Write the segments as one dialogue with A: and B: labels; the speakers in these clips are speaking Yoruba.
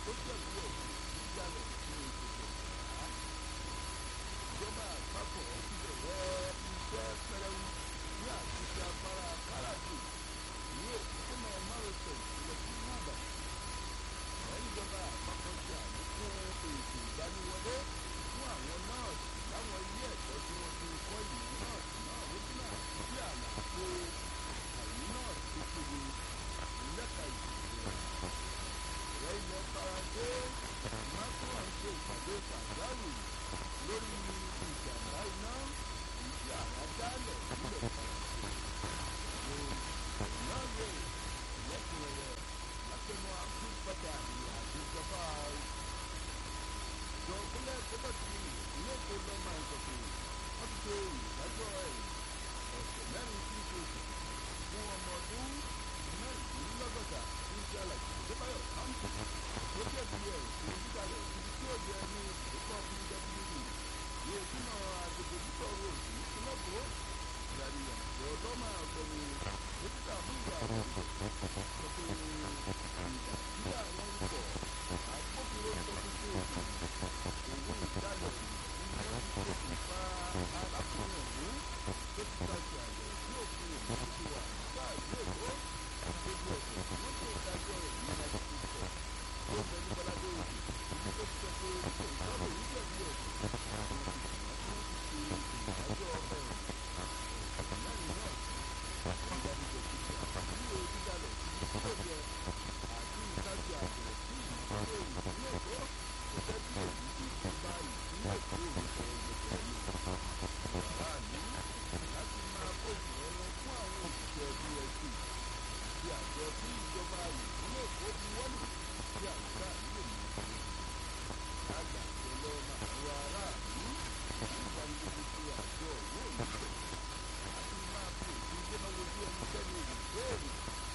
A: tó jẹ̀bi ẹ̀sùn ìjàlẹ̀ ní ìṣẹ̀lẹ̀ ìgbà. ìjọba àpapọ̀ ti bẹ̀rẹ̀ iṣẹ́ pẹrẹwu ní àtúnṣe afárá káràdì ní òpópónà márosẹ̀ ìpínlẹ̀ tìǹbà. ẹ̀yìn ìjọba àpapọ̀ ṣe àlékún ètò ìgbaniwọlé fún àwọn nọ́ọ̀sì láwọn ilé ẹ̀kọ́ tí wọ́n ti kọ́ ìmọ̀ nọ́ọ̀sì náà lójúnà sí àlàfo àìní nọ́ọ̀sì tó péye lẹ́ka ìṣègùn ìrẹ́ ilẹ̀ faransé macron ṣe ìpàdé pàjáwìrì lórí ìjàmbá iná ìdí àràdálẹ̀ nílẹ̀ faransé ní ìnáwó ìlẹ́kùnrẹ́rẹ́ látẹnu àkúgbàdà ìrìnàjò ìjọba jọ̀ọ́kúnlẹ̀ pọ́pọ́tì ilé èkó lọ́mọ ìkọ̀kọ̀ wọ́n ti ṣe ìdájọ́ ẹ̀ ọ̀sẹ̀ mẹ́rin sí ìṣòṣù fún ọmọ ọdún mẹ́rìndínlọ́gọ́ta tí ń ṣe àlàyé ìdébáyọ̀ sáǹtì tó jẹ̀bi ẹ̀sùn dídalẹ̀ ibi tí ó yẹ ní ìdókọ̀ pwd ní ojúnà agbègbè títọ̀ road ìpínlẹ̀ èkó ìdarí àjọ lọ́mọ ọ̀gbẹ́ni dókítà múlùú àwọn sọ pé ìgbà tí àwọn ikọ̀ agbófinró tó ti ṣe òun ìdálẹ̀ ni wọ́n ti ṣokùnfà arákùnrin ọ̀hún tó ti gbàgbé àyẹ̀ tí òfin òun ti wà nígbà ìlú èkó gbogbo ẹ̀sẹ̀ tí wọ́n ṣe ìdájọ́ rẹ̀ ní ìdájọ́ tó sọ tó bẹ ní bọ́ládé òkè ìlú tó ti sọ pé ṣe ìdájọ́ òun jẹ̀bi ẹ̀sùn àwọn ìgbìmọ̀ tí wọ́n ti ṣe ìdájọ́ ẹ̀rùn ẹ̀sùn mẹ́rin náà sí ìdánilẹ̀ ìgbà ní onídàlẹ̀ ibi tí ó yẹ àti ìtajà àbẹ̀rẹ̀ sí ìdílé ìpínlẹ̀ èkó kò jẹ́ bí èyí tí ìjọba ìpínlẹ̀ èkó òun sọ gbẹgbẹ́ ní aráàlú láti máa bòyìn ẹran fún àwọn òṣìṣẹ́ bsc ti àjọ tí ìjọba ìpínlẹ̀ èkó ti wọ́lù sí àyíká nílò ní ìpínlẹ̀ lágbà pẹ̀lú ọmọ àwọn aráàlú ní ìdánilójú pé àjọ yóò ní bẹ̀ láti máa fi òfin gbéná wojú ẹnikẹ́ni ìbéèrè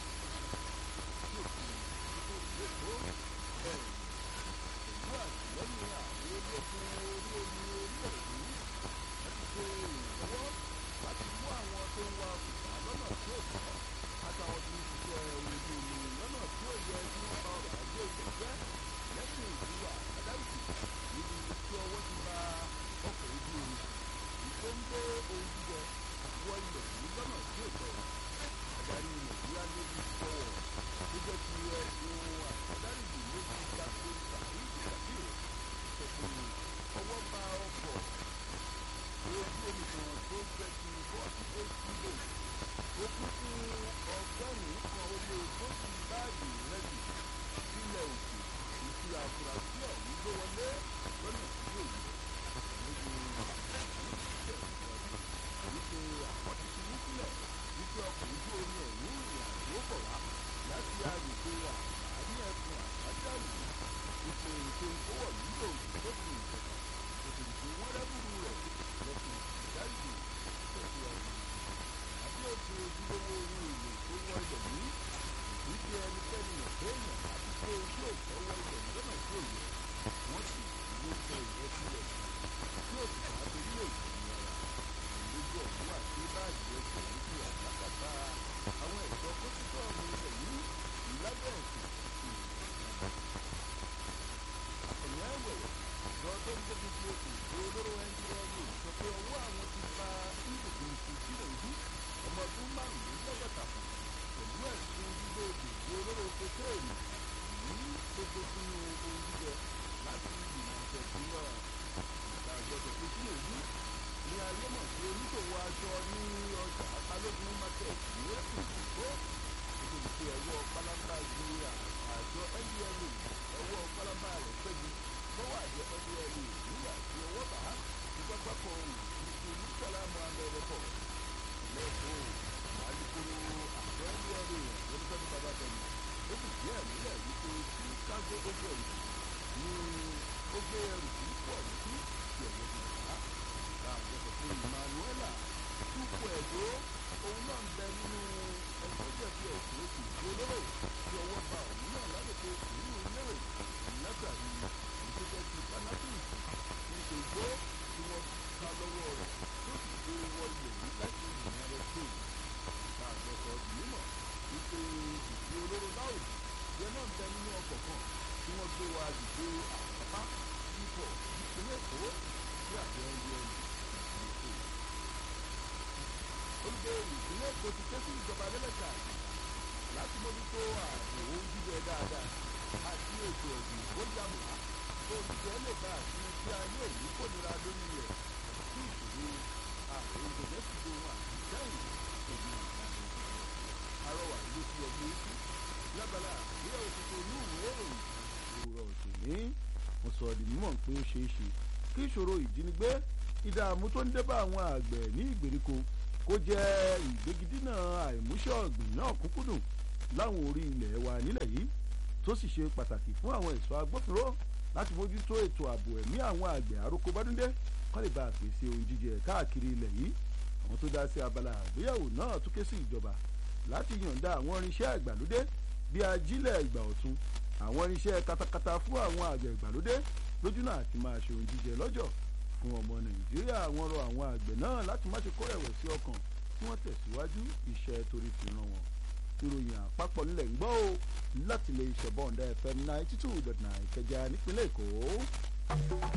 A: tí òfin tó lẹ́kọ̀ọ́ bẹ̀rẹ̀ pẹ̀lú àtìlẹ́yìn àwọn ológun orí omi orílẹ̀-èdè láti ṣe ìrànlọ́wọ́ láti mú àwọn tó ń wa òkùnkà lọ́nà tí ó tọ́ àtàwọn tó ń ṣiṣẹ́ orí omi lọ́nà tí ó yẹ kí wọ́n bá ọrọ̀ ajé ilẹ̀ jẹ́ lẹ́yìn ìdíwà àdáwìsì níbi tí ọwọ́ ti bá ọkọ̀ ojú omi ìtò ń gbé ohun jíjẹ wọ ilẹ̀ yìí lọ́nà tí ó tọ́ adarí nàìjíríà lórí fọwọ́ tó jẹ́ ti ẹ̀sùn àtàdárí ìlú méjì gbàgbé tàbí ìdàgbé sọ pé ọwọ́ bá ọkọ̀ ojú omi kan tó jẹ́ ti bọ́ọ̀sì hbo ó kún fún ọgọ́rùn-ún kan ó lé ogójì báàgì rẹ́dì sílẹ̀ òkè ìfi àfúrásì ọ̀hún gbé wọlé lọ́nà tí yóò yẹ lójú wípé àkọ́tí ti wú sílẹ̀ wípé ọkọ̀ ojú omi ọ̀hún ìrìn àjò bọ̀ wá láti agbègbè àní ẹkùn àbájáde wípé ètò ìkówọ̀ nílò ìgbókùn ìjọba ètò ìgbé wọn rẹ́bùrú rẹ̀ lẹ́kùn ìdájì tẹ̀síwájú àbí ètò ojúlówó ohun èlò tó wọ ilẹ̀ yìí wípé ẹnikẹ́ni ìgbéyàn àti pé ojú òkè wọ ilẹ̀ yìí lọ́nà tí ò yẹ wọ́n sì ló tẹ ìrẹsílẹ̀ tí ó sì bá torí èyí lójú ọ̀hún àti báàgì ẹsẹ̀ níbi àgbàkàtà àwọn ẹ̀ṣọ́ kọ́sítọ́ọ̀mù ilẹ̀ yìí lábẹ́ ẹ̀sìn àtẹ̀yìn ẹ̀wẹ̀ lọ tó ń gbógun ti oṣù tó olóró ndla sọ pé ọwọ́ àwọn ti ba ibùdó ìsìnkú ìlú ọmọ ọdún márùnlélọ́gọ́ta kan pẹ̀lú ẹ̀sùn gbígbé òkè olóró kokéènì yìí tó gbógun ohun jíjẹ láti ìgbìmọ̀ àtẹ̀sí náà ìta àjọṣe pé kí èyí ní ayé mọ̀ sí oníṣòwò aṣọ ní ọjà balógun market ní ẹ̀sùn ìdìbò nítorí pé ọwọ́ pálábá ju àjọ ndla ọwọ́ pálábá rẹ̀ pẹ́jù lọ́wọ́ àjọ ndla nígbà tí ọwọ́ bá ti pápákọ̀ òṣìṣẹ́ murtala mohammed ẹ̀kọ́ lẹ́kọ̀ọ́ alukoro àjọ ndla lọ́dúnfẹ́mi babájọ́mi ó sì díẹ̀ nílẹ̀ wípé tí kágó ó gbé ẹrù ní ó gbé ẹrù tí pọ̀ sí ìyẹ̀wò ìgbà láàjọ sọ pé emmanuela túpọ̀ ẹ̀dọ́ òun náà ń bẹ nínú ẹgbẹ́ jẹ̀bi ẹ̀sùn oṣù olóró tí ọwọ́ ba òun náà lágbègbè ìlú lérè látàrí ìgbésẹ̀ ti panafis ti ṣègbó tí wọ́n ká lọ́wọ́ rẹ̀ tó sì gbé wọ ilẹ̀ yìí láti united states láàjọ sọ mímọ̀ wípé ìfi olóró láòdì yẹn náà ń bẹ nínú ọkọ̀ kan tí wọ́n gbé wọ agbègbè àpapá ipò ìpínlẹ̀ èkó sí àjọ ẹgbẹ́ ẹni èkó. olùgbé ìpínlẹ̀ èkó ti ké sí ìjọba lẹ́lẹ́ka láti mójútó ààbò jíjẹ dáadáa àti ètò ọ̀gbìn ó yàmùá tó olùjẹ́ lè bá àti tí ayé yìí kò nira lórí rẹ̀ sí ìṣòro ààrùn ìgbẹ̀jẹ̀ ti do wọn àti sẹ́yìn èdè àrọwà ló fi ọgbẹ́ sí lábala ìgbéyàwó tuntun ní ìwé ìròyìn òwúrọ̀ òtòní mo sọ di mímọ̀ pé ó ṣeé ṣe kí ìṣòro ìjínigbé ìdààmú tó ń débà àwọn àgbẹ̀ ní ìgbèríko kó jẹ́ ìgbégidínà àìmúṣẹ́ ọ̀gbìn náà kúnkúndùn láwọn orí ilẹ̀ wa nílẹ̀ yìí tó sì ṣe pàtàkì fún àwọn ẹ̀ṣọ́ agbófinró láti mójútó ètò ààbò ẹ̀mí àwọn àgbẹ̀ àròkọ bádúndé kọ́ lè bá a pèsè ohun jíjẹ káàkiri ilẹ̀ yìí àwọn tó dá sí abala àgbéyàwó náà tún ké sí ìjọba láti yọ̀ǹda àwọn irinṣẹ́ ìgbàlódé bíi ajílẹ̀ ìgbà ọ̀tun àwọn irinṣẹ́ katakata fún àwọn àgbẹ̀ ìgbàlódé lójúnà àti máa ṣe ohun jíjẹ lọ́jọ̀ fún ọmọ nàìjíríà àwọn rọ àwọn àgbẹ̀ náà láti má ṣe kó ẹ̀wẹ̀sí ọkàn kí wọ́n tẹ̀síwájú iṣẹ́ torí fi ràn wọ́n ìròyìn àpapọ̀ nílẹ̀ ń gbọ́ o láti lè ṣẹ̀bọ̀ǹda fm ninety two dot nine ìkẹjà nípínlẹ̀ èkó.